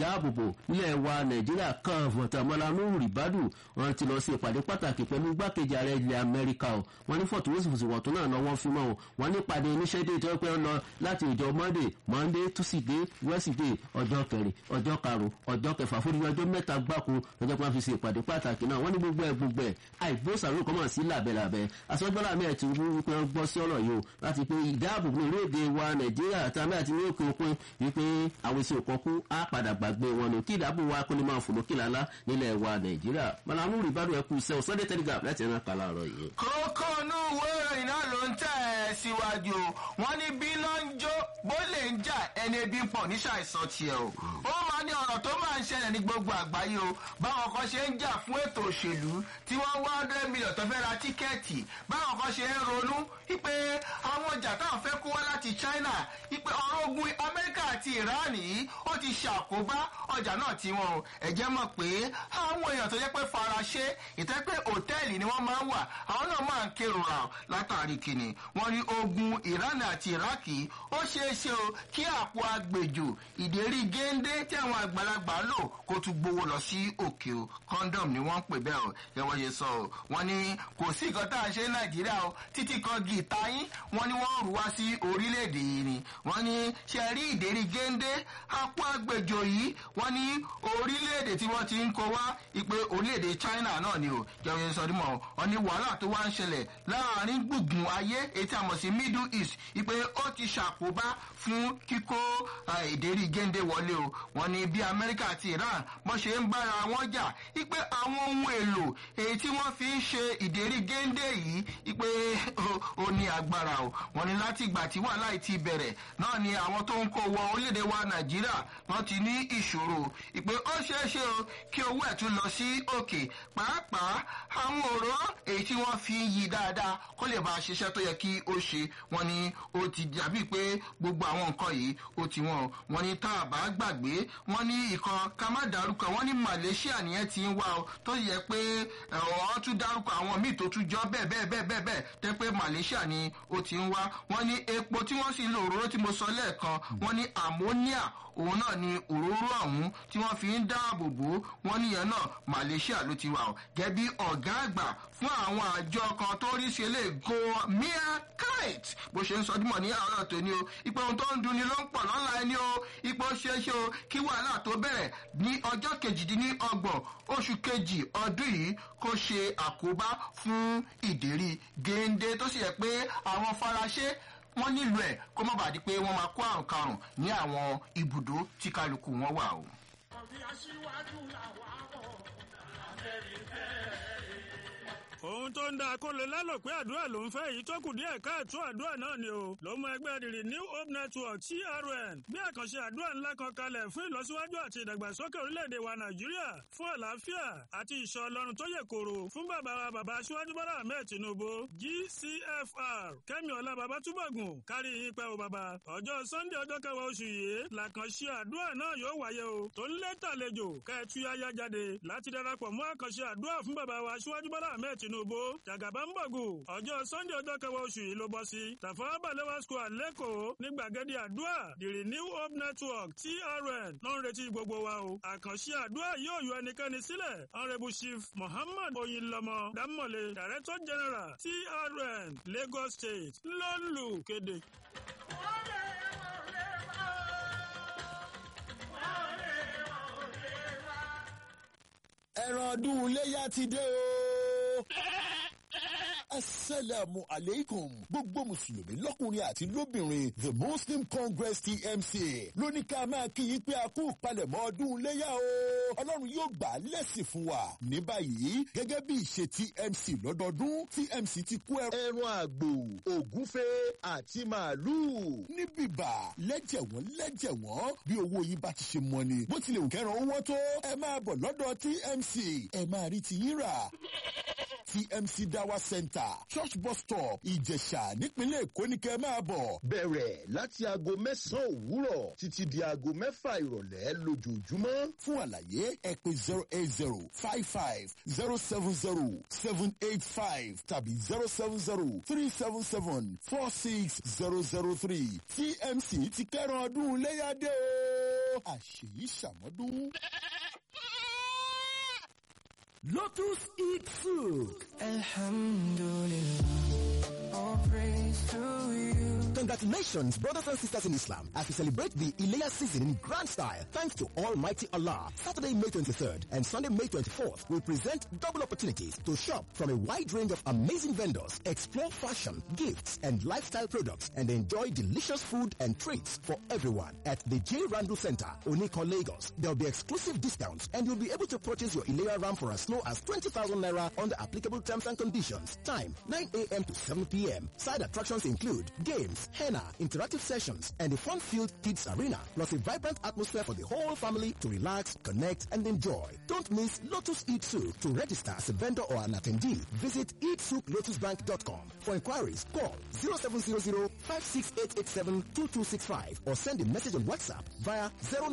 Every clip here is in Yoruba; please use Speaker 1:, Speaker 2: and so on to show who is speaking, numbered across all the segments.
Speaker 1: ìdáàbòbò nílẹ̀ wa nàìjíríà kan fọ̀tàmọ́lánú rìbádù wọn ti lọ sí ìpàdé pàtàkì pẹ̀lú igbákejì ààrẹ ilẹ̀ amẹ́ríkà o wọn ní fọ̀túnwòsìfòsì wọ̀tún náà lọ́wọ́ fi mọ́ o wọn ní ìpàdé oníṣẹ́dé tó pẹ́ lọ láti ìjọ monday monday tuesday wednesday ọjọ́ kẹrin ọjọ́ karùn-ún ọjọ́ kẹfà fún ọjọ́ mẹ́ta gbáko lọ́jọ́ pé wọ́n fi ṣe ìpàdé pàtàkì náà wọ́n ní gbogbo ẹ̀ gbogbo ẹ̀ àìgbósàrò kọ́mọ̀ sí làbẹ̀làbẹ̀ àsọgbọ́n àmì ẹ̀ ti wú wípé wọ́n gbọ́ sí ọ̀rọ̀ yìí o láti pé ìdáàbòbò orílẹ̀-èdè wa nàìjíríà àti àmì àti ní òkè òkun wípé àwọn èsì òkàn kú á padà gbàgbé wọn ni kí ìdáàbò wa kó lè máa fò lókè lálá nílẹ̀ wa nàìjíríà malamu ribadu ẹkú sẹ́wọ̀n sunday telegraph láti ẹ̀rọ kàlà ọ̀rọ̀ yìí.
Speaker 2: kókó inú ìwé ìròyìn náà ló ń tẹ̀ ẹ́ síwájú wọn ní bí ló ń jó bó lè ń jà ẹni ebi ń pọ̀ ní ṣàìsàn tiẹ̀ o ó máa ní ọ̀rọ̀ tó máa ń ṣẹlẹ̀ ní gbogbo àgbáyé o báwọn kan ṣe ń jà fún ètò òṣèlú tí wọ́n wá hundred million tó fẹ́ ra tíkẹ́ẹ̀tì báwọn kan ṣe ń ronú wípé àwọn ọjà táwọn fẹ́ kó wá láti china wípé ọ̀rọ̀ ogun amẹ́ríkà àti iran yìí ó ti ṣàkóbá ọjà náà tí wọn o ẹ̀jẹ̀ mọ̀ pé àwọn èèyàn tó jẹ́ pé faraṣe ìtẹ́ pé òtẹ́ẹ̀lì ni wọ́n máa ń wà àwọn náà máa ń kérora látàrí kìnnì wọ́n ní ogun iran àti iraki ó ṣeé ṣe o kí àpò agbèjò ìdérí géńdé tí àwọn àgbàlagbà lò kó tún gbowó lọ sí òkè o condom ni wọ́n ń pè bẹ́ẹ̀ o yẹ wọ́n ṣe sọ o wọ́n ní kò sí nǹkan tá à ń ṣe ní nàìjíríà o títí kan gìtá yín wọ́n ní wọ́n rù wá sí orílẹ̀-èdè yìí ni wọ́n ní ṣe rí ìdérí géńdé àpò agbèjò yìí wọ́n ní orílẹ̀-èdè tí wọ́n ti ń kó wá ìpè orílẹ̀-èdè china náà ni o jẹ́ wọ́n ṣe sọ dímọ̀ wọ́n ní wàhálà tó wá ń ṣẹlẹ̀ láàrin gbùngbùn ayé ètí àmọ̀ sí middle east ìpè ó ti ṣàkóbá fún kíkó ìdérí géńdé wọlé o wọ́n ní bí amẹ́ríkà àti iran bọ́n ṣe ń bára wọn jà ìpè àwọn ohun èlò èyí tí wọ́n fi ń ṣe ìdérí géńdé yìí ìpè ó ní agbára o wọ́n ní láti ìgbà tí wàhálà yìí ti bẹ̀rẹ̀ náà ni àwọn tó ń kó wọ orílẹ̀-èdè wa nàìjíríà wọ́n ti ní ìṣòro ìpè ó ṣeé ṣe o kí owó ẹ̀ tún lọ sí òkè pàápàá àwọn òró èyí tí wọ́n fi ń yí dáadáa kó lè bá a ṣiṣẹ́ tó yẹ kí ó ṣe wọ́n ní ó ti dàbí pé gbogbo àwọn nǹkan yìí ó ti wọ́n wọ́n ní tá a bá gbàgbé wọ́n ní ìkan ká má dárúkọ wọ́n ní malaysia nìyẹn ti ń wá o tó yẹ pé wọ́n tún dárúkọ àwọn míì tó tún jọ bẹ́ẹ̀ bẹ́ẹ̀ bẹ́ẹ̀ bẹ́ẹ̀ bẹ́ẹ̀ tẹ́ pé malaysia ni ó ti ń wá wọ́n ní epo tí wọ́n sì ń lo òróró tí mo sọ lẹ́ẹ̀kan wọ́n ní ammonia òun náà ni òróró ọ̀hún tí wọ́n fi ń dáàbò bò wọ́n níyẹn náà malaysia ló ti wà ó gẹ́bí ọ̀gá àgbà fún àwọn àjọ kan tó rí ṣe lè go mia kite bó ṣe ń sọ dímọ̀ ní àárọ̀ tó ní o ipò ohun tó ń dunni ló ń pọ̀ lọ́la ẹni o ipò ṣeéṣe o kí wàhálà tó bẹ̀rẹ̀ ní ọjọ́ kejìdínlọ́gbọ̀n oṣù kejì ọdún yìí kó ṣe àkóbá fún ìdérí géńdé tó sì yẹ pé àwọn faraṣe wọ́n nílò ẹ̀ kó má bàa di pé wọ́n máa kó àrùn karùn ní àwọn ibùdó tí kálukú wọn wà o.
Speaker 3: ohun tó ń da akólé lálò pé àdúrà ló ń fẹ́ èyí tó kù díẹ̀ káàtó àdúrà náà ni o ló mú ẹgbẹ́ rírì new hope network trn bí àkànṣe àdúrà ńlá kan kalẹ̀ fún ìlọsíwájú àti ìdàgbàsókè orílẹ̀-èdè wa nàìjíríà fún àlàáfíà àti ìṣọ́ ọlọ́run tó yè koro fún bàbá wa bàbá aṣíwájú bọ́lá ahmed tinubu gcfr kẹ́mi ọ̀la bàbá túbọ̀gùn kárí yín pẹ́ o bàbá ọjọ́ sunday ọjọ́ kẹwàá oṣù yìí làkànṣe àdúrà náà yóò wáyé o tó ń lé tàlejò kẹ́ẹ̀tú yáyá jáde láti darapọ̀ mọ́ àkànṣe àdúrà fún bàbá wa aṣíwájú bọ́lá ahmed tinubu tinubu jàgàbá ń bọ̀gù ọjọ́ sunday ọjọ́ kẹwàá oṣù yìí ló bọ́ sí tàfà balewa square lẹ́kọ̀ọ́ ní gbàgede àdúrà the renew hope network trn ló ń retí gbogbo wa o àkànṣe àdúrà yóò yọ ẹnikẹ́ni sílẹ̀ honourable chief muhammad oyinlọmọ dámọ̀lé director general trn lagos state ló ń lù kéde.
Speaker 4: ẹran ọdún iléyà ti dé o. asalaamu aleykum gbogbo mùsùlùmí lọ́kùnrin àti lóbìnrin the muslim congress tmc lóní ká máa kí yín pé a kú palẹ̀mọ́ ọdún iléyà o ọlọ́run yóò gbà á lẹ́sìn fún wa ní báyìí gẹ́gẹ́ bí ìṣe tmc lọ́dọọdún tmc ti kó ẹran àgbò ògúnfe àti màálùú ní bìbà lẹ́jẹ̀wọ́n lẹ́jẹ̀wọ́n bí owó yín bá ti ṣe mọ ni bó tilẹ̀ òkẹ́ran owó tó ẹ máa bọ̀ lọ́dọ̀ tmc ẹ máa rí ti yín rà tmc dawa center church bus stop ìjẹ̀ṣà nípínlẹ̀ èkó ní kẹ́ máa bọ̀. bẹ̀rẹ̀ láti aago mẹ́sàn-án òwúrọ̀ títí di aago mẹ́fà ìrọ̀lẹ́ lójoojúmọ́. fún àlàyé ẹ pé zero eight zero five five zero seven zero seven eight five tàbí zero seven zero three seven seven four six zero zero three tmc ti kẹ́ran ọdún léyàdé o. àṣèyí ṣàmọ́dún.
Speaker 5: Lotus Eat Soup.
Speaker 6: Alhamdulillah, all praise to you.
Speaker 5: Congratulations, brothers and sisters in Islam, as we celebrate the Ileya season in grand style. Thanks to Almighty Allah. Saturday, May 23rd and Sunday, May 24th will present double opportunities to shop from a wide range of amazing vendors, explore fashion, gifts, and lifestyle products, and enjoy delicious food and treats for everyone at the J. Randall Center, Onikon, Lagos. There'll be exclusive discounts, and you'll be able to purchase your Ileya ram for as low as 20,000 naira under applicable terms and conditions. Time 9 a.m. to 7 p.m. Side attractions include games, henna, interactive sessions, and a fun-filled kids arena, plus a vibrant atmosphere for the whole family to relax, connect, and enjoy. Don't miss Lotus Eat Soup. To register as a vendor or an attendee, visit eatsouplotusbank.com. For inquiries, call 0700-56887-2265 or send a message on WhatsApp via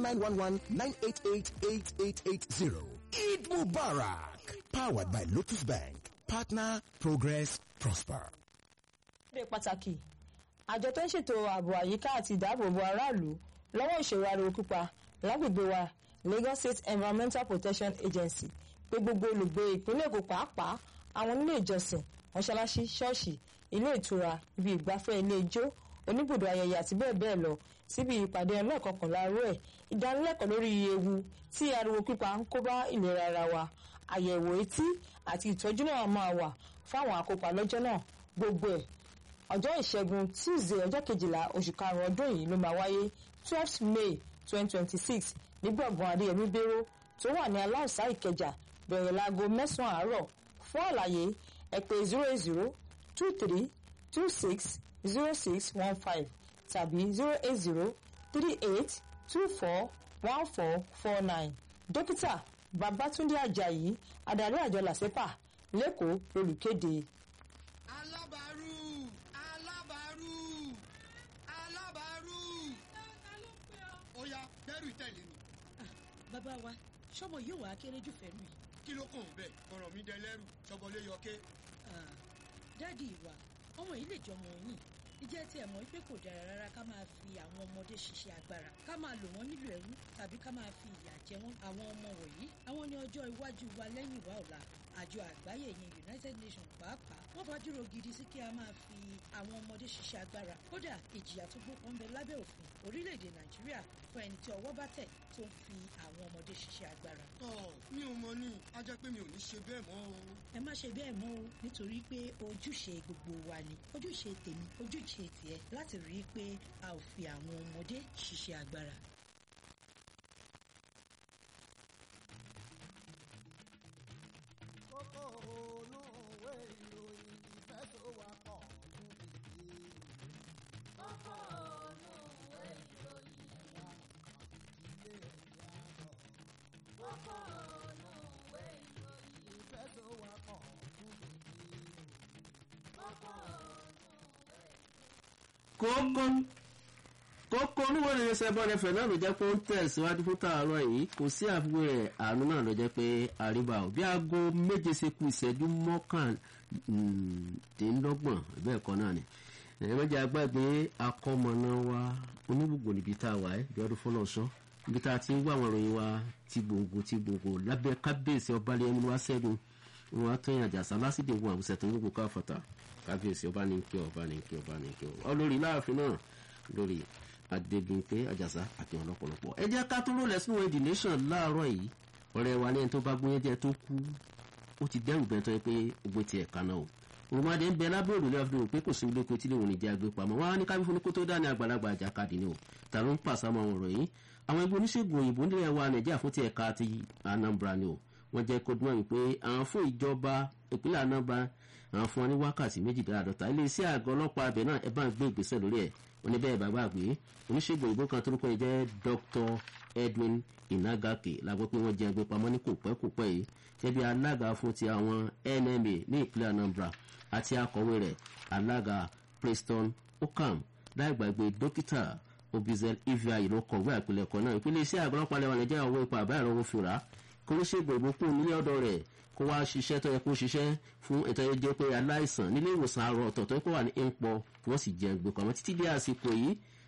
Speaker 5: 0911-988-8880. Eid Mubarak! Powered by Lotus Bank. Partner, progress, prosper.
Speaker 7: ṣe pàtàkì àjọ tó ń ṣètò ààbò àyíká àti ìdáàbòbò aráàlú lọ́wọ́ ìṣòro ariwo pípa lágbègbè wa Lagos State Environmental Protection Agency pé gbogbo olùgbé ìpínlẹ̀ Èkó pàápàá àwọn nílé ìjọsìn mọ́ṣáláṣí ṣọ́ọ̀ṣì ilé ìtura ibi ìgbafẹ́ ilé ijó oníbùdó ayẹyẹ àti bẹ́ẹ̀ bẹ́ẹ̀ lọ síbi ìpàdé ọlọ́ọ̀kọ̀kànlá rú ẹ̀ ìdánilẹ́kọ̀ọ́ lórí ewu tí ariwo pípa ń kó bá ìlera ara wa àyẹ̀wò etí àti ìtọ́jú náà máa wà fáwọn àkópa lọ́jọ́ náà gbogbo ẹ̀ ọjọ́ ìṣẹ́gun tuesday ọjọ́ kejìlá oṣù karùn-ún ọdún yìí ló máa wáyé twelfth may twenty twenty six ní gbọ̀ngàn adéyẹmí béró tó wà ní aláùsá ìkẹjà bẹ̀rẹ̀ láago mẹ́sàn-án àárọ̀ fún àlàyé ẹ pè zero eight zero two three two six zero six one five tàbí zero eight zero three eight two four one four four nine dókítà babatunde ajayi adarí àjọ làṣẹpà lẹ́kọ̀ọ́ lolùkéde.
Speaker 8: alábàárù alábàárù alábàárù. ó yá bẹ́rù tẹ̀lé mi.
Speaker 9: bàbá wa ṣọmọ yóò wá kéré jù fẹ́rù yìí.
Speaker 8: kí ló kàn bẹ́ẹ̀ ọ̀rọ̀ mi dẹlẹ́rù ṣọbọlé yọké.
Speaker 9: Ah, dáàdi ìwà ọmọ yìí lè jọmọ yìí ìjẹ́ tí ẹ̀ mọ̀ pé kò dára rárá ká máa fi àwọn ọmọdé ṣiṣẹ́ agbára ká máa lò wọ́n nílò ẹrú tàbí ká máa fi ìyà jẹ wọ́n àwọn ọmọ wọ̀nyí àwọn ní ọjọ́ iwájú wa lẹ́yìn wa ọ̀la àjọ àgbáyé yẹn united nations pàápàá wọ́n fàdúró gidi sí kí a máa fi àwọn ọmọdé ṣiṣẹ́ agbára kódà ìjìyà tó gbópọn bẹ lábẹ́ òfin orílẹ̀-èdè nàìjíríà fún ẹni tí ọwọ́ bá tẹ̀ tó ń fi àwọn ọmọdé ṣiṣẹ́ agbára.
Speaker 8: ọ mi ò mọ ní a jẹ́ pé mi ò ní ṣe bẹ́ẹ̀ mọ́ o.
Speaker 9: ẹ má ṣe bẹ́ẹ̀ mọ́ o nítorí pé ojúṣe gbogbo wa ni ojúṣe tèmi ojúṣe tiẹ̀ láti rí i pé a ò fi àwọn ọmọdé ṣiṣẹ́ agbára.
Speaker 10: kókó ònú òwe ìròyìn ìfẹ́ tó wà pọ̀ fún ìdí. kókó ònú òwe ìròyìn ẹ̀wà ìdílé ẹ̀yà bọ̀. kókó ònú òwe ìròyìn ìfẹ́ tó wà pọ̀ fún ìdí. kókó
Speaker 1: kókó kókó oníwọ̀n ní sẹ́bọ̀n ẹ̀fẹ̀ náà ló jẹ́ pé ó ń tẹ̀síwájú fún tààrọ̀ yìí kò sí àfiwé ẹ̀ àánú náà ló jẹ́ pé àríwá ò bí aago méje ṣe kù ìṣẹ́jú mọ́kàndínlọ́gbọ̀n bẹ́ẹ̀ kọ́ náà ni ẹ̀rọ jẹ́ agbágbé akọ́mọ̀nà wa onígbògbò níbi tá a wà ẹ́ bí ọdún fọlọ́sọ níbi tá a ti ń wá àwọn ìròyìn wa ti gbòǹgbò ti gbòǹgbò lábẹ́ kábíyèsí ọbalẹ̀ ẹni wá sẹ́gun wọn á tó yàn àjàsá lásìkò ìwọ̀n àwùsẹ̀ tó ń gbogbo káfọ̀tà kábíyèsí ọba ní kí ọba ní kí ọba ní kí ọba olórí láàfin náà lórí adébíyìnpé àjàsá àti ọlọpọlọpọ ẹ jẹ́ ká tó rò lẹ́sùn wọn the nation láàárọ̀ yìí ọ̀rẹ́ wa ní ẹni tó bá gbóyè jẹ́ tó kú ó ti dẹ́rù bẹ́ẹ̀ tó yẹ pé ogbó tiẹ̀ kaná o òrùmọdé ń bẹ lábẹ́ òrùlé ọdún pé kò sí ilé oko tí lè wọ́n ní jẹ́ agbé pamọ́ wọn á ní kábí fún ní kó tó dání àgbàlagbà àjàkadì ni o ta ló ń pàṣàmọ́ àwọn ọ̀rọ̀ yìí àwọn ibi oníṣègùn òyìnbó nílẹ̀ wa nàìjíríà fún ti ẹ̀ka ti anambra ni o wọ́n jẹ́ kó dúnmọ́ wípé àwọn fún ìjọba ìpínlẹ̀ anambra àwọn fún wọn ní wákàtí méjìdínláàdọ́ta iléeṣẹ́ àgọ́ ọlọ́pàá abẹ náà ẹ bá ń gbé ìgbésẹ̀ lórí ẹ̀ wọ́n ní bẹ́ẹ̀ bàbá àgbé oníṣègùn òyìnbó kan torúkọ yìí jẹ́ dr edwin inagake la gbọ́ pé wọ́n jẹ́ ẹgbẹ́ pamọ́ ní kòpẹ́kòpẹ́ yìí jẹ́bi alága fún ti àwọn nma ní ìpínlẹ̀ anambra àti akọ̀wé rẹ̀ alága preston okam láì gbàgbé dókítà obizel ivia yìí ló kọ̀wé àpilẹ̀kọ náà ìpínlẹ̀ iṣẹ́ àgọ́ ọlọ́pàá lẹ́wọ̀n nàìjíríà owó ipa àbá ìrọ̀wọ́ fìrà kó ló ṣègùn ìbùkún nílé ọ̀dọ̀ rẹ̀ kó wá ṣiṣẹ́ tó yẹ kó ṣiṣẹ́ fún ètò ẹ̀yẹ jẹ́ pé aláìsàn nílé ìwòsàn àrò ọ̀tọ̀ tó yẹ kó wà ní ìpọ̀ wọ́n sì jẹ́ gbé pamọ́ títí dé àsìkò yìí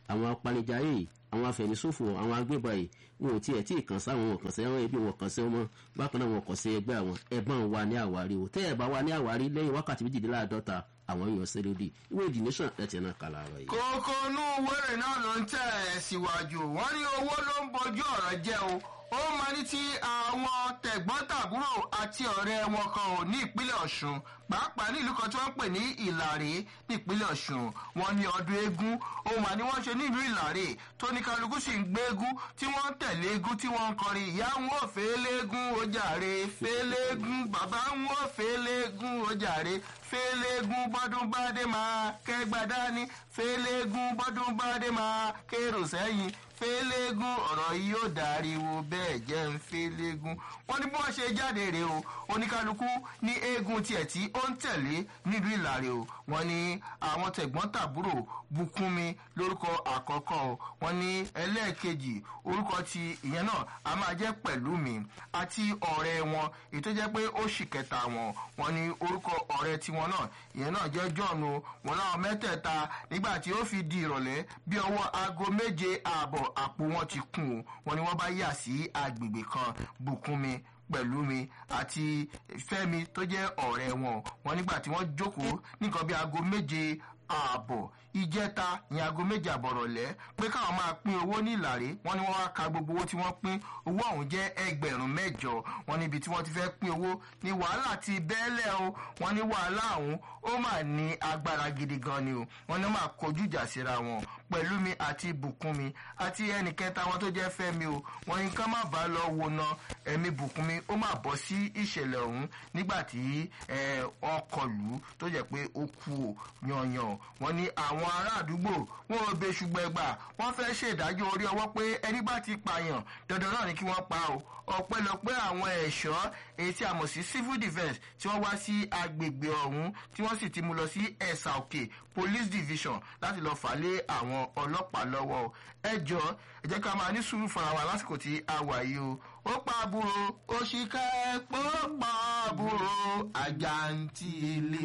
Speaker 1: àwọn apanijayé àwọn afẹ̀míṣòfò àwọn agbébọn yìí wọn ò tiẹ̀ tí ì kàn sáwọn wọn kàn sí àwọn ẹbí wọn kàn sí wọn bákan náà wọn kàn sí ẹgbẹ́ àwọn ẹ̀bọ̀n wa ní àwárí o tẹ́ ẹ̀ bá wa ní àwárí lẹ́yìn wákàtí méjìléláàádọ́ta àwọn èèyàn ṣẹlẹ́dì ìwé the nation ẹ̀ tiẹ̀ náà kà láàárọ̀ yìí.
Speaker 2: kókó inú wẹ́rẹ̀ náà ló ń tẹ̀ ẹ́ síwájú wọ́n ní owó ló ń bojú ọ̀rọ̀ jẹ́ o ó máa ní tí àwọn tẹ̀gbọ́n-tàbúrò àti ọ̀rẹ́ wọn kan ò ní ìpínlẹ̀ ọ̀ṣun pàápàá ní ìlú kan tí wọ́n ń pè ní ìlàrí ní ìpínlẹ̀ ọ̀ṣun wọn ní ọdún eégún ó mà ní wọ́n ṣe nílùú ìlàrí tó ní kálukú sì ń gbé eégún tí wọ́n ń tẹ̀lé eégún tí wọ́n ń kọrin ìyá ń wò fẹ́lẹ́gún ó jàre fẹ́lẹ́gún bàbá ń wò fẹ́lẹ́gún ó jàre fẹ́lẹ́gún bọ́dún bá dé máa kẹ́gbà dání fẹ́lẹ́gún bọ́dún bá dé máa kérò sẹ́yìn fẹ́lẹ́gún ọ̀rọ̀ yìí yóò dariwo bẹ́ẹ̀ jẹ́ ń fẹ́lẹ́gún wọ́n ní bí wọ́n ṣe jáde rè o oníkálukú ní eégún tiẹ̀ tí ó ń tẹ̀lé nílùú ìlàrè o wọ́n ní àwọn tẹ̀gbọ́n tàbúrò bukunmi lórúkọ àkọ́kọ́ o wọ́n ní ẹlẹ́ẹ̀kejì orúkọ ti ìyẹn náà a máa jẹ́ pẹ̀lú mi àti ọ̀rẹ́ wọn èyí tó jẹ́ pé ó sì kẹta wọn wọ́n ní orúkọ ọ̀rẹ́ tiwọn náà ìyẹn náà jẹ́ john o wọn láwọn mẹ́tẹ̀ẹ̀ta nígbà tí ó fi di ìrọ̀lẹ́ bí ọwọ́ aago méje ààbọ̀ àpò wọn ti kún o wọn ni wọ́n bá yà sí agbègbè kan bukunmi pẹ̀lú mi àti fẹ́mi tó jẹ́ ọ̀rẹ́ wọn wọn nígbà tí wọ́n jókòó nìkan bí aago méje ààbọ̀ ìjẹta ìyẹn aago méje àbọ̀rọ̀lẹ́ pé káwọn máa pín owó ní ìlàrí wọn ni wọn wá ka gbogbo owó tí wọ́n pín owó ọ̀hún jẹ́ ẹgbẹ̀rún mẹ́jọ wọn níbi tí wọ́n ti fẹ́ pín owó ní wàhálà ti bẹ́ẹ̀lẹ̀ o wọn ní wàhálà ọ̀hún ó mà ní agbára gidi gan ni o wọn ní máa kojú ìjà síra wọn pẹ̀lú mi àti bùkún mi àti ẹnì kẹta wọn tó jẹ́ fẹ́mi o wọn ní ká má bàa lọ wo na ẹ̀mí bùkún mi ó máa bọ́ sí ìṣẹ̀lẹ̀ ọ̀hún nígbà tí ọkọ̀ lù ú tó jẹ́ pé ó kú o yanyan wọn ní àwọn ará àdúgbò wọn ò bẹ ṣùgbọ́n ẹgbà wọ́n fẹ́ ṣèdájọ́ orí ọwọ́ pé ẹni bá ti pààyàn dandan náà ni kí wọ́n pa o ọ̀pẹ́lọpẹ́ àwọn ẹ̀ṣọ́ èyí tí a mọ̀ sí civil defence tí wọ́n wá sí agbègbè ọ̀hún tí wọ́n sì ti mú lọ sí ẹ̀sà òkè police division láti lọ́ọ́ fà lé àwọn ọlọ́pàá lọ́wọ́ ẹ jọ ẹ jẹ́ ká máa ní sùúrù fúnra wa lásìkò tí a wà yìí o ó pa àbúrò òṣìkà ẹ̀pọ̀ pa àbúrò àjàǹtí ilé.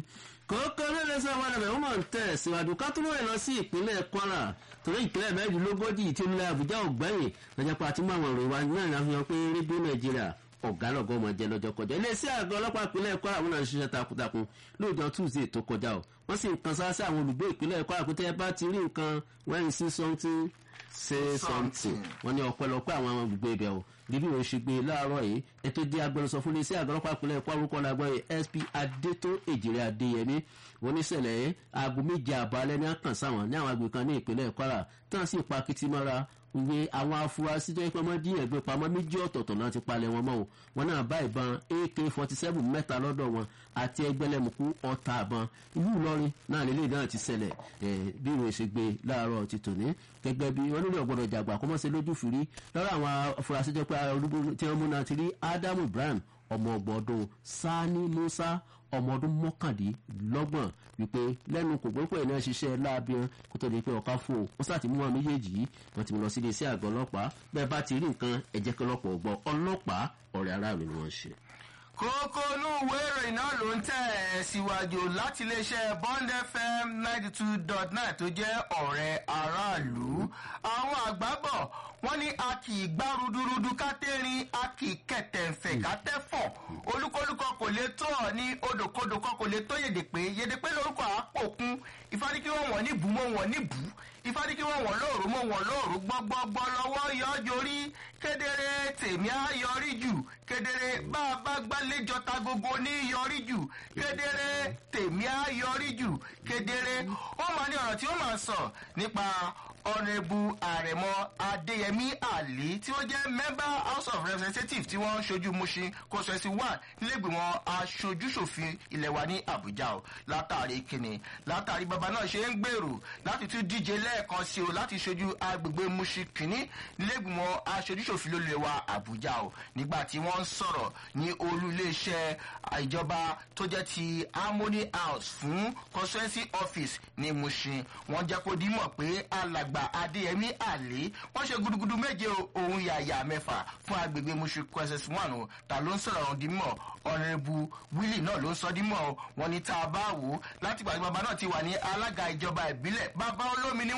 Speaker 1: kókó lóde sọ wọn lọbẹ wọn máa ń tẹ síwájú ká tó lóye lọ sí ìpínlẹ̀ kwara torí ìpínlẹ̀ mẹ́rìndínlógójì tí ó ń lé àbújá ògbẹ́yìn lọ́jọ́ pé àti mú àwọn ìròyìn wa náà ní àfihàn pé rédíò nàìjíríà ọ̀gá lọ́gọ́ ọmọ jẹ́ lọ́jọ́ kọjá iléeṣẹ́ àgọ́ ọlọ́pàá ìpínlẹ̀ kwara wọn náà ń ṣiṣẹ́ takuntakun lóòjọ́ tuesday tó kọjá o wọ́n sì ń kan sáà sí àwọn olùgbé ìpínlẹ̀ kwara pé tẹ́ ẹ bá ti rí nǹkan when you see something say something wọ́n ní ọ̀pẹ̀lọpẹ̀ àwọn olùgbé ibẹ̀ o bíbí òun ṣe gbé láàárọ̀ yìí ètò di agbẹnusọ fún iléeṣẹ́ àgọ́ ọlọ́pàá ìpínlẹ̀ kwara orúkọ làgbọ́ yìí sp adétó èjìrè adéyẹmí oníṣẹ̀lẹ̀ aago méje àbọ̀ alẹ́ ní àkàn sáwọn ní àwọn agbègbè kan ní ìpínlẹ̀ kwara tán sì pa kìtìmọ́ra ìwé àwọn afurasí tó yẹ pé wọ́n dín ẹ̀gbẹ́ pamọ́ méjì ọ̀tọ̀ọ̀tọ̀ náà ti palẹ̀ wọn mọ́ o wọn náà bá ìbọn ak forty seven mẹ́ta lọ́dọ̀ wọn àti ẹgbẹ́lẹ́mùkú ọ̀tá àbọn ìlú ìlọrin náà lélẹ̀ náà ti ṣẹlẹ̀ bí ìwé ṣe gbé láàárọ̀ ti tòní gẹ́gẹ́ bí wọ́n nílò ọ̀gbọ́dọ̀ jàgbà kó mọ́ ṣe lójú fìrí lọ́rọ̀ àwọn afurasí tó pé arúgbó tí wọ́n mú náà ti rí ádámù ibrahim ọmọ ọgbọ̀n sani musa ọmọ ọdún mọ́kàndínlọ́gbọ̀n wípé lẹ́nu kò gbé pé iná ṣiṣẹ́ láàbíyàn kó tó di pé ọ̀ká fò ó sá ti mú wọn méjèèjì yìí wọ́n ti mú lọ sí iléeṣẹ́ àgọ́ ọlọ́pàá bẹ́ẹ̀ bá ti rí nǹkan ẹ̀jẹ̀ kan lọ́pọ̀ ọgbọ́n ọlọ́pàá ọ̀rẹ́ aráàlú ni wọ́n ṣe.
Speaker 2: kókó inú ìwé ìròyìn náà ló ń tẹ̀ ẹ́ síwájú láti iléeṣẹ́ bond fm ninety two dot nine tó jẹ́ ọ̀rẹ́ aráàlú àwọn àgbábọ̀ wọ́n ní a kì í gbá rúdurùdu ká tẹ́rin a kì í kẹ̀tẹ̀ǹfẹ̀ ká tẹ́fọ̀ olúkúlùkọ kò lè tó ọ ní odòkodò kan kò lè tó yèdèpé yèdèpé lórúkọ àpòkun ìfádìkí wọn wọ̀n ní bù mọ́ wọn ní bù ìfádìkí wọn wọ̀n lóòrù mọ́ wọn lóòrù gbọ́gbọ́gbọ́ lọ́wọ́ yọjorí kedere tèmi á yọrí jù kedere bá a bá gbálẹ́jọ ta gogo ní yọrí jù kedere tèmi á yọrí jù kedere ó máa ní ọ̀rọ̀ tí ó máa sọ nípa ọ̀nẹ́bù àrẹ̀mọ adéyẹmí àlí tí ó jẹ́ member house of representatives tí wọ́n ń ṣojú mushin kòsẹ̀sì one nílẹ̀gbìmọ̀ aṣojúṣòfin ilẹ̀ wa ní àbújá o látàrí kìnnì látàrí bàbá náà ṣe ń gbèrò láti tún díje lẹ́ẹ̀kan sí o láti ṣojú agbègbè mushin kìnnì nílẹ̀gbìmọ̀ aṣojúṣòfin lólè wa àbújá o nígbà tí wọ́n ń sọ̀rọ̀ ní olú iléeṣẹ́ ìjọba tó jẹ́ ti harmony house fún constituency office ní mushin wọ́n jẹ́ kó dímọ̀ pé alàgbà àgbà adéyẹmí àlè wọn ṣe gudugudu méje ohun yàyà mẹfà fún agbègbè musu questions one o ta ló ń sọ̀rọ̀ ọ̀hún dímọ̀ ọ̀rẹ́bù wílì náà ló ń sọ dímọ̀ wọn ni tá a bá wò ó láti gbàgbé bàbá náà ti wà ní alága ìjọba ìbílẹ̀ bàbá olómi ni wọ́n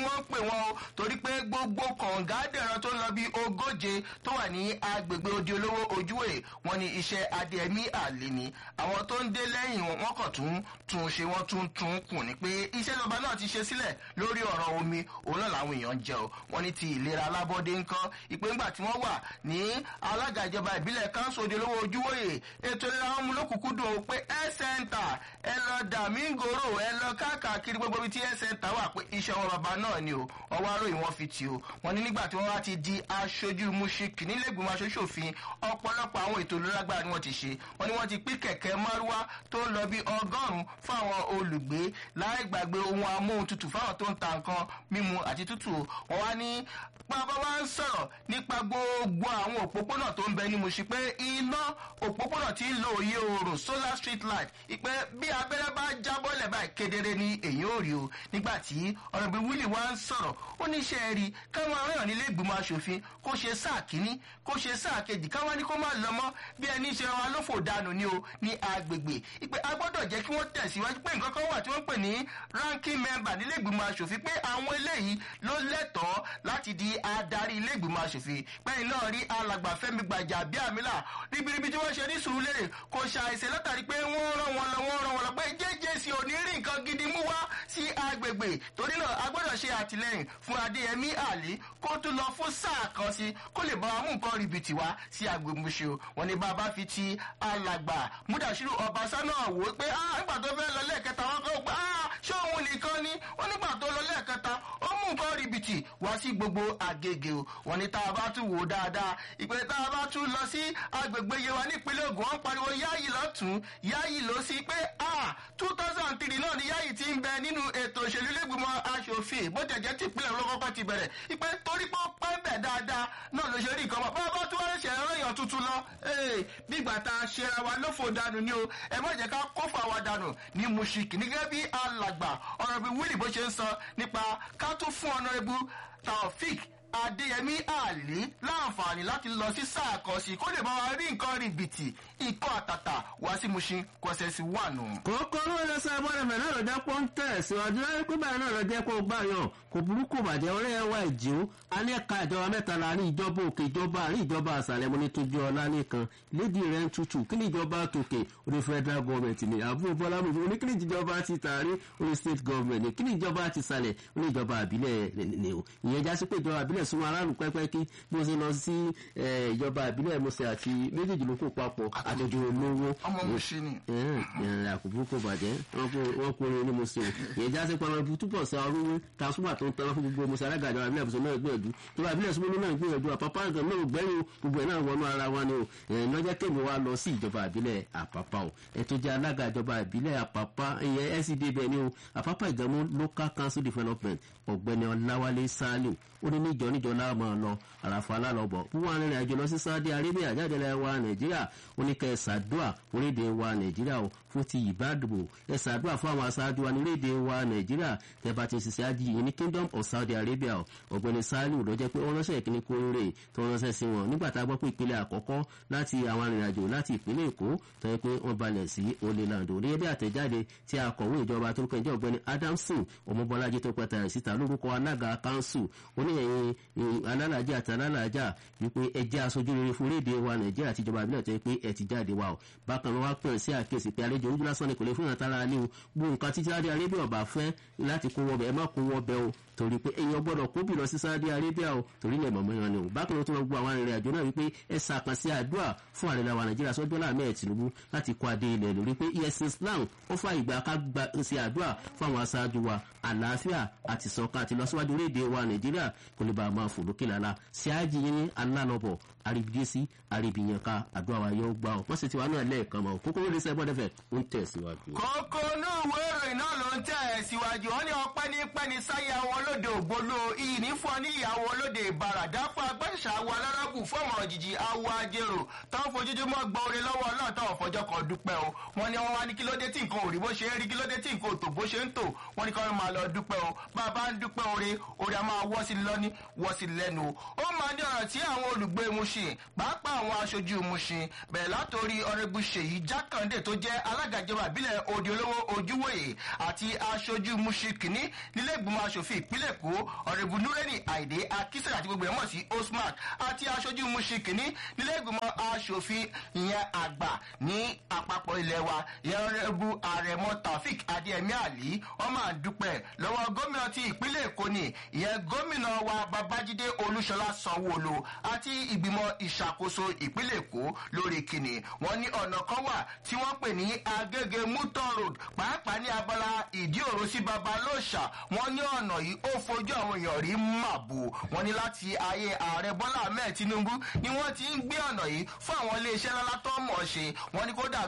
Speaker 2: wọ́n ń pè wọ́n o torí pé gbogbo kọ̀ǹgá dẹ̀rọ tó ń lọ bí ogóje tó wà ní agbègbè odi olówó ojúwèé wọn ni iṣẹ́ adẹ́mí àlè ni àwọn tó ń dé lẹ́yìn wọn kàn tún tún ṣe wọ́n tún tún kù ní pé iṣẹ́ ìjọba náà ti ṣe sílẹ̀ lórí ọ̀rọ̀ omi òun náà làwọn èèyàn ń jẹ o wọn ní ti ìlera alábọ́dé ńkọ́ ìpè ńgbà tí wọ́n wà ní alága ìjọba ìbílẹ̀ káńsù odi olówó ojúwòye ètò ìlera wọn mú lókùnkúndùn o pé health center ẹ lọ dàmíngòrò ẹ lọ káàkiri gbogbo ibi tí health center wà pé iṣẹ́ wọn bàbá náà ni o ọwọ́ aróyìn wọn fi tì o wọn ní nígbà tí wọ́n wá ti di aṣojú muṣik nílẹ̀gbìmọ̀ aṣojú-òfin ọ̀pọ̀lọpọ̀ àwọn ètò ìlera lágbára ni wọ́n ti ṣe wọ́n ní wọ́n ti pín kẹ̀kẹ́ márúwá tó ń lọ bí ọgọ́rùn-ún fáwọn olùgbé láì gbàgbé ohun amóhuntutù fáwọn tó ń ta nǹkan mímu àti tútù wọ́n wá ní bàbá wa ń sọ̀rọ̀ nípa gbogbo àwọn òpópónà tó ń bẹ ní Mùṣí pé iná òpópónà tí ń lo òye oòrùn solar street light ìpè bí abẹ́rẹ́ bá jábọ́lẹ̀ báyìí kedere ni èyí ò rí o nígbà tí ọ̀rọ̀bí wílì wa ń sọ̀rọ̀ ó ní iṣẹ́ rí káwọn aráàlú nílé ìgbìmọ̀ asòfin kó ṣe sáà kínní kó ṣe sáà kejì káwọn ní kó má lọ mọ́ bí ẹni ṣe wa lófò dànù ni o ní agbègbè ìpè a gbọ́dọ̀ jẹ́ kí wọ́n tẹ̀síwájú pé nǹkan kan wà tí wọ́n pè ní ranking member nílé ìgbìmọ̀ asòfin pé àwọn eléyìí ló lẹ́tọ̀ọ́ láti di adarí ilé ìgbìmọ̀ asòfin pẹ́yìn náà rí alàgbà fẹ́mi gbàjà bí àmìlà ribiribi tí wọ́n ṣe ní sùúrùlérè kò ṣàìsè látàrí pé wọ́n rán wọn lọ wọ́n rán wọn lọ pé jẹ́jẹ́sì ò ní rí nǹkan gidi mú wá sí agbègbè torí náà a gbọ́dọ̀ ṣe àtìlẹ́yìn fún adéyẹmí àlí kó tún lọ fún sáà kan sí kó lè bá wa mú nǹkan ribìtì wá sí agbègbè Mùṣí wọn ni bàbá fi ti alàgbà múdàṣírù ọbaṣá náà wò ó pé nígbà tó fẹ́ lọ lẹ́ẹ̀kẹta wọn kọ́ pé ṣé òun nìkan ni wọ́n nígbà tó lọ lẹ́ẹ̀kẹta ó mú nǹkan ribìtì wá sí gbogbo àgègè o wọn ni tá a bá tún wò ó dáadáa ìpè tá a bá tún lọ sí agbègbè yewa nípínlẹ̀ Ògùn wọn pariwo yáyì lọ́tún yáyì ló sí pé two thousand three náà ni yáyì ti ń bẹ nínú ètò òṣèlú lẹ́gbìmọ̀ aṣòfin bó jẹ̀jẹ̀ tí ìpínlẹ̀ olókọ́kọ́ ti bẹ̀rẹ̀ ìpè torí pé ó pẹ́ bẹ̀ dáadáa náà ló ṣe rí nǹkan mọ́ bá a bá tún wá ṣe ẹ̀rọ̀yàn tuntun lọ nígbà tá a ṣera wa lófo dànù ni o ẹ má jẹ́ ká kófò àwa dànù ní Mùṣíkì nígẹ́ bí alàgbà ọ̀rọ̀ bí wíìlì bó ṣe ń sọ nípa ká tún fún ọ̀nà ẹbú Taofik adéyẹmí àlè láǹfààní láti lọ sí sáà kan sí kó lè bá wa rí nǹkan rìbìtì ikọ̀ àtàtà wá sí Mùṣín kọ́sẹ̀sì wà nù.
Speaker 1: kókó ló lọ sọ ẹbọrẹ mẹ náà lọ jẹ pọ ń tẹ síwájú láyé pé báyìí náà lọ jẹ kó gbà yàn kò burúkú bàjẹ́ ọ̀rẹ́ ẹ wá ìjì ó a ní ẹ̀ka ìjọba mẹ́ta láàrin ìjọba òkè ìjọba àárín ìjọba àṣàlẹ̀ mo ní tójú ọlá nìkan lédi rẹ̀ ń tutù kí ni ìjọba tòkè orí federal government ni àbúrò bọ́lá mi ní kí ni ìjọba ti tààrí orí state government ni kí ni ìjọba ti sàlẹ̀ orí ìjọba àbílẹ̀ ni o ìyẹn já sí pé ìjọba àbílẹ̀ súnmọ́ aráàlú pẹ́pẹ́ kí bó ṣe lọ sí ìjọba àbílẹ̀ mọ̀sẹ̀ àti méjèèjì ló kó papọ̀ àtòjò olówó.
Speaker 2: ọmọ Mùṣín ni.
Speaker 1: àkùbùkù bàjẹ́ wọ́n kó orin ní Mùṣín ìyẹn já sí pé ọmọ túbọ̀ sọ ọrùn tasuma tó ń tán fún gbogbo musa alága ìjọba abilẹ̀ ìbùsùn náà gbìyànjú ìjọba abilẹ̀ ìsúnmọ́ náà gbìyànjú àpapọ̀ àgbẹ̀ náà gbẹ́yìn gbogbo ẹ̀ náà wọnú ara wa ni o ẹ̀yìn lọ́jọ́ kémi wa lọ sí ìjọba abilẹ̀ àpapà o ètò jẹ́ alága ìjọba abilẹ̀ àpapà ìyẹn SCD bẹ́ẹ̀ ni o àpapà ìgbàmú local council development ọ̀gbẹ́ni ọláwálé saliu ó ní níjọ níjọ náà máa lọ àràfà alálọ́bọ̀ wọ́n wà nínú àjọ lọ sí Saudi Arabia jáde lẹ́yìn wa Nàìjíríà ó ní kẹ́ ẹ̀ ṣàdúà orílẹ̀-èdè wa Nàìjíríà o fún ti ìbádùbò ẹ̀ ṣàdúà fún àwọn aṣáájú wa nílẹ̀-èdè wa Nàìjíríà tẹ́ bá ti ṣiṣẹ́ ájì yìí ní Kingdom of Saudi Arabia o ọ̀gbẹ́ni Saliu ló jẹ́ pé ó ránṣẹ́ ìkíní kórè tó ránṣẹ́ sí wọn nígbà tá a gbọ́ pé ìpínlẹ̀ àkọ́kọ́ láti àwọn arìnrìnàjò láti ìpínlẹ̀ Èkó tó yẹ pé wọ́n balẹ̀ sí Oleland oníyẹ bí àtẹ̀jáde tí akọ̀wé ìjọba tó kẹjọ ọ̀gbẹ́ni Adamson ọmọbọlájí tó pẹ̀tà rẹ̀ síta lórúkọ alága kanṣu oníyẹ̀yìn alálàájá àti alálàájá wípé ẹ jẹ́ aṣojú rere fún orílẹ̀-èdè wa Nàìjíríà àti ìjọba ìbílẹ̀ tó yẹ pé ẹ ti jáde wa o bákan náà wá pè sí àkíyèsí pé àlejò ojú lásán ni kò lè fún ìrántara ní o gbogbo nǹkan títí Saudi Arabia ọba fẹ́ láti kó wọbẹ̀ ẹ má kó wọbẹ̀ o torí pé èèyàn gbọ́dọ̀ kó bì lọ sí Saudi Arabia o torí ilẹ̀ mọ̀mọ́ ìran ni o bákan náà tó lọ gbọ́ àwọn arìnrìn àjò náà wípé ẹ sàkàn sí àdúrà fún àrẹ làwọn Nàìjíríà sọ́jọ́ láàmì ẹ̀ Tinubu láti kó adé ilẹ̀ lórí pé ẹ̀sìn Islam ó fà ìgbà ká gba sí àdúrà fún àwọn aṣáájú wa àlàáfíà àti ìṣọ̀kan àti ìlọsíwájú orílẹ̀-èdè wa Nàìjíríà kò lè bá a máa fò lókè lálá sí àjì yín ní alálọ́bọ̀ àríbídésí àríbìyànká àdúrà wa yóò gbà ọ́ wọ́n sì ti wá náà lẹ́ẹ̀kan mọ́ kókó lórí sẹ́gbọ́n dẹ́fẹ̀ ń tẹ̀síwájú.
Speaker 2: kókó inú ìwé ìròyìn náà ló ń tẹ̀ ẹ́ síwájú wọn ní ọpẹ́ ní pẹ́ni sáyé àwọn olóde ògbóló iyì ní fún ọ ní ìyàwó olóde ìbàràdá fún agbẹ́sà awọ alárọ́gù fún ọmọ òjijì awọ ajérò tó ń fojoojúmọ́ gbọ́ orin lọ́wọ́ náà tó ń fọjọ́ kan dúpẹ́ o wọn ní wọn wá ní kí ló dé tí nǹkan ò rí bó ṣe ń rí kí ló dé tí nǹkan ò tò bó ṣe ń tò wọn ní kí wọn máa lọ dúpẹ́ o bá a bá ń dúpẹ́ orin orin a máa wọ́ sí lọ́ní wọ́ sí lẹ́nu o ó máa ní ọ̀rọ̀ tí àwọn olùgbé Mushin pàápàá àwọn aṣojú Mushin bẹ̀rẹ̀ látòrí ọ̀rẹ́bù Ṣèyí Jákàndé tó jẹ́ alága ìjọba ìbílẹ̀ Òde Olówó Ojúwòye àti àti aṣojú mushikini nílé ìgbìmọ̀ asòfin ìpínlẹ̀ èkó ọ̀rẹ́bù nureni àìdé akísẹ̀rẹ̀ àti gbogbo ẹ̀ mọ̀ sí osman àti aṣojú mushikini nílé ìgbìmọ̀ asòfin ìyẹn àgbà ní àpapọ̀ ilẹ̀ wa ìyẹn ọ̀rẹ́bù àrẹ̀mọ taofik adéẹmí àlí ọmọ àdúpẹ́ lọ́wọ́ gómìnà ti ìpínlẹ̀ èkó ni ìyẹn gómìnà wa babájídé olúṣọlá sanwóolu àti ìgbìmọ̀ ìṣàkóso ìpínlẹ̀ èkó lórí kìnnì wọn ní ọ̀nà kan wà tí wọ́n pè ní agége muton road pàápàá ní abala ìdí òro sí babalóòṣà wọn ní ọ̀nà yìí ó fojú àwọn èèyàn rí màbò wọn ní láti ayé ààrẹ bọ́lá ahmed tinubu ni wọ́n ti ń gbé ọ̀nà yìí fún àwọn iléeṣẹ́ ńlá tó mọ̀ ọ́ ṣe wọn ní kódà